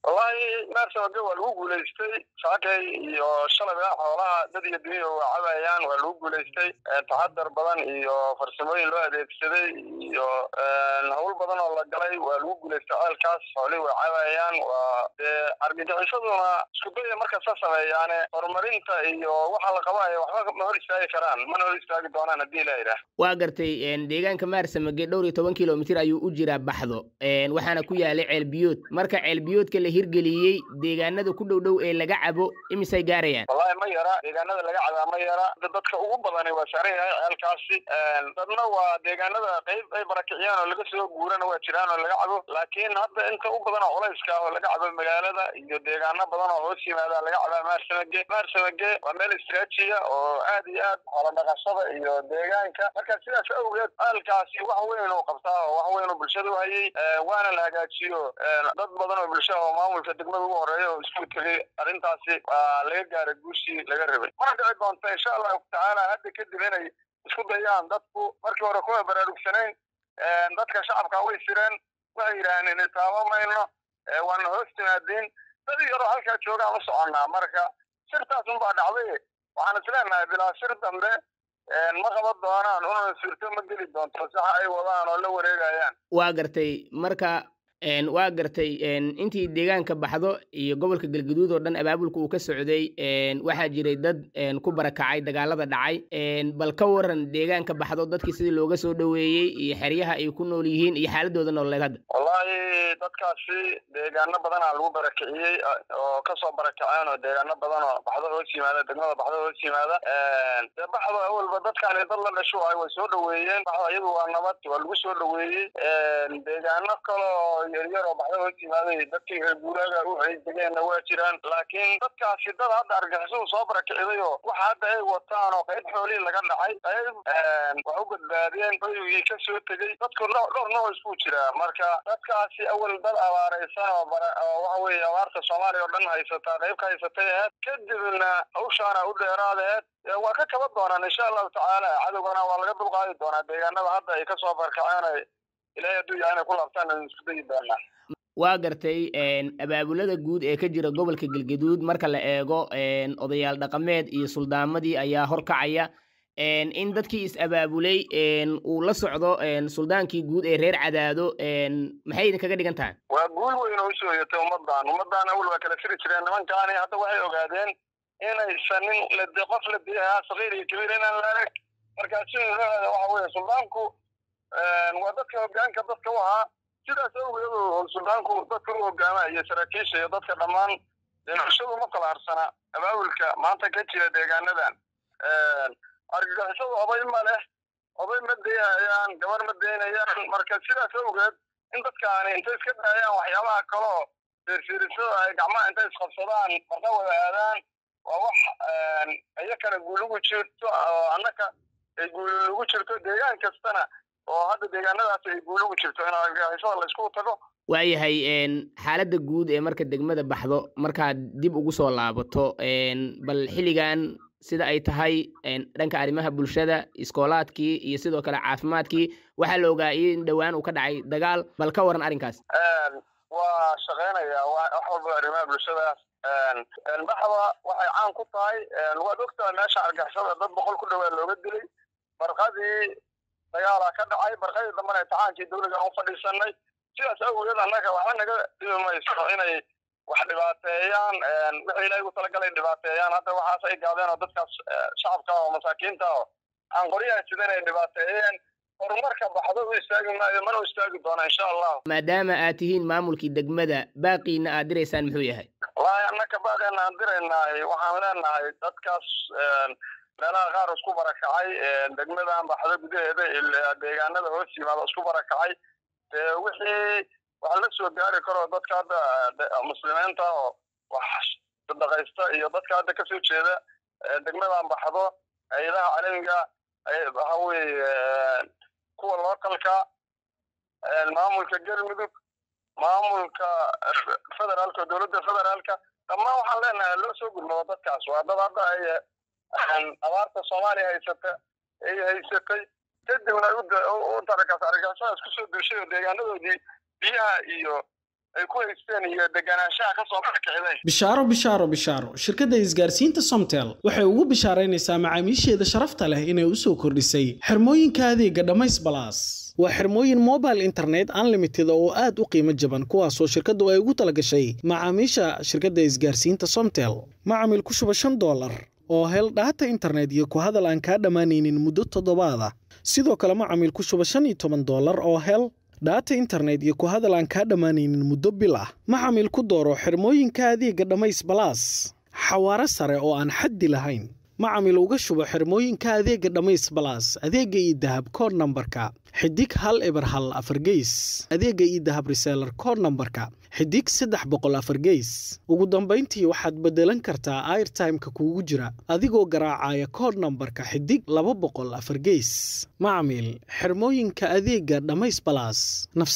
wallahi maarsamage waa lagu guulaystay saakay iyo shalayba xoolaha dad iyo dunya waa cabayaan waa lagu guulaystay taxadar badan iyo farsamooyin loo adeegsaday iyo hawl badan oo la galay waa lagu guulaystay ceelkaas xoolihii waa cabayaan waa dee argagixisaduna isku daya markasta sameeyaane horumarinta iyo waxa la qabayo waxba ma hor istaagi karaan mana hor istaagi doonaan haddii la yidhaah waa gartay deegaanka maarsamage dhowr iyo toban kilomitir ayuu u jiraa baxdo waxaana ku yaalay ceelbiyood marka ceelbiyoodka la hirgeliyey deegaanada ku dhow dhow ee laga cabo imisay gaarayaan wallahi ma yara deegaanada laga cabaa ma yara dadka ugu badani waa saaran yahay ceelkaasi dadna waa deegaanada qayb ay barakiciyaan oo laga soo guurana waa jiraan oo laga cabo laakiin hadda inta u badan oo culayska ah oo laga cabo magaalada iyo deegaano badan oo hoos yimaada laga cabaa maarsamage maarsamage waa meel istraajiya oo aad iyo aad xoolo dhaqashada iyo deegaanka marka sidaas awgeed ceelkaasi wax weyn uu qabtaa oo wax weyn uu bulshada u hayay waana la hagaajiyo dad badan oo bulshada oo maamulka degmada ugu horeeya oo isku tegay arrintaasi waa laga gaaray guushii laga rabay mana dhici doonta insha allahu tacaala hadda kadib inay isku dayaan dadku markii hore kuma baraarugsanayn dadka shacabka way sireen waxay yidhaaheen itaabo mayno waana hoos timaadiin dad yaroo halkaa joogaan u soconnaa marka sirtaas unbaa dhacday waxaan isleenahay bilaa sir dambe ma qaban doonaan una suurto ma geli doonto saxa ay wadaan oo la wareegayaan waa gartay marka waa gartay intii deegaanka baxdo iyo gobolka galgaduud oo dhan abaabulka uu ka socday waxaa jiray dad ku barakacay dagaalada dhacay bal ka waran deegaanka baxdo dadkii sidii looga soo dhoweeyey iyo xeryaha ay ku nool yihiin iyo xaaladooda nololeed hadda wallahi dadkaasi deegaano badanaa lagu barakiciyey oo kasoo barakaceen oo deegaano badan oo baxdo hoos yimaada degmada baxdo hoos yimaada dee baxdo awalba dadkaani dad la dhasho ay way soo dhoweeyeen baxdo iyadu waa nabad waa lagu soo dhoweeyey deegaano kaloo yaryar oo baxda hoos yimaaday dadkii reer guuraaga u degeenna waa jiraan laakiin dadkaasi dad hadda argixisadu soo barakiciday oo waxa hadda ay wataan oo qayb xoolihii laga dhacay qayb wax u badbaadeen hoygii ka soo tegey dadku dhowr nooc isku jiraa marka dadkaasi awal dad abaaraysan oo oo waxa weeye abaarta soomaaliya oo dhan haysataa qayb ka haysatay aheed kadibna hawshaana u dheeraadeed waa ka kaba doonaan insha allahu tacaala cadowgana waa laga dulqaadi doonaa deegaanada hadda ay kasoo barkaceen ilahay hadduu yahay inay ku laabtaan isku dayi doonaa waa gartay abaabulada guud ee ka jira gobolka galgaduud marka la eego odayaal dhaqameed iyo suldaamadii ayaa horkacaya in dadkii is-abaabulay uu la socdo suldaankii guud ee reer cadaado maxay idinkaga dhigan tahay waa guul weyn oo usoo yatay ummadan ummadan awal waa kala firi jireen nimankaani hadda waxay ogaadeen inaysan nin lade qof la diyahaa sakiir iyo kabiir inaan la arag markaa sideedaada waxa weeye suldaanku waa dadka hogaanka dadka u ahaa sidaas awgeed suldaanku dadka u hogaama iyo saraakiisha iyo dadka dhammaan bulshadu ma kala harsana abaabulka maanta ka jira deegaanadan argagixisadu oday ma leh oday ma dayhayaan gabar ma daynayaan marka sidaas awgeed in dadkaani intay iska daayaan waxyaabaha kaloo fiirfiirisada ay gacmaha intay isqabsadaan marka wada aadaan waa wax iyakana guulugu jirto oo annaka ay guulugu jirto deegaan kastana oo hadda deegaanadaas ay guulugu jirto in argagixisada laysku tago waayahay xaaladda guud ee marka degmada baxdo markaad dib ugu soo laabato bal xilligan sida ay tahay dhanka arrimaha bulshada iskoolaadkii iyo sidoo kale caafimaadkii waxaa la ogaa in dhowaan uu ka dhacay dagaal bal ka waran arrinkaas waa shaqeynaya wax walba arrimaha bulshadaas baxda waxay caan ku tahay waad ogtahay meesha argixisada dad boqol ku dhowaa looga dilay barqadii dagaalaa ka dhacay barqadii dambena imtixaankii dawliga u fadhiisanay sidaas awgeed annaga waxba naga dhibi mayso inay wax dhibaateeyaan wixii ilaahay ugu talagalay dhibaateeyaan hadda waxaas ay gaadeen oo dadkaas shacabka oo masaakiinta oo aan qoryaha sidan ay dhibaateeyeen horumarka baxdo u istaagi maayo mana u istaagi doona insha allah maadaama aad tihiin maamulkii degmada baaqiina aad diraysaan muxuu yahay wallahi annaka baaqeena aan diraynahay waxaan leenahay dadkaas meelaha qaar isku barakacay degmadan baxdo gudaheeda deegaanada hoos yimaado isku barakacay wixii wax la soo gaari karo dadka hadda muslimiinta oo wax sadaqaysta iyo dadka hadda kasoo jeeda degmadan baxdo hay-adaha calamiga waxa weeye kuwa lookalka maamulka galmudug maamulka federaalka dowladda federaalka dhammaan waxaan leenahay loo soo gudmado dadkaas waa dad hadda ay abaarta soomaaliya haysata ay haysatay kadibna u darakaas argagixisada isku soo duushay oo deegaanadoodii biyaha iyo ay ku haysteen iyo deganaanshaha kasoo barakicday bishaaro bishaaro bishaaro shirkadda isgaarsiinta somtel waxay ugu bishaaraynaysaa macaamiisheeda sharafta leh inay u soo kordhisay xirmooyinka adeega dhammays balaas waa xirmooyin mobile internet unlimited oo aad u qiimo jaban kuwaasoo shirkaddu ay ugu talagashay macaamiisha shirkadda isgaarsiinta somtel macamil ku shuba shan doolar oo hel dhaata internet iyo ku hadal aan kaa dhammaanaynin muddo toddobaada sidoo kale macamil ku shuba shan iyo toban doolar oo hel dhaata internet iyo ku hadal aan kaa dhammaanaynin muddo bil ah macamil ku dooro xirmooyinka adeega dhammays balaas xawaaro sare oo aan xaddi lahayn macamil uga shubo xirmooyinka adeega dhammays balaas adeega iyo dahab kood nambarka xidig hal eber hal afar geys adeega iyo dahab reseelar kood nambarka xidig saddex boqol afar geys ugu dambayntii waxaad beddelan kartaa airtimeka kuugu jira adigoo garaacaya kood nambarka xidig laba boqol afar geys macamil xirmooyinka adeega dhammays balaas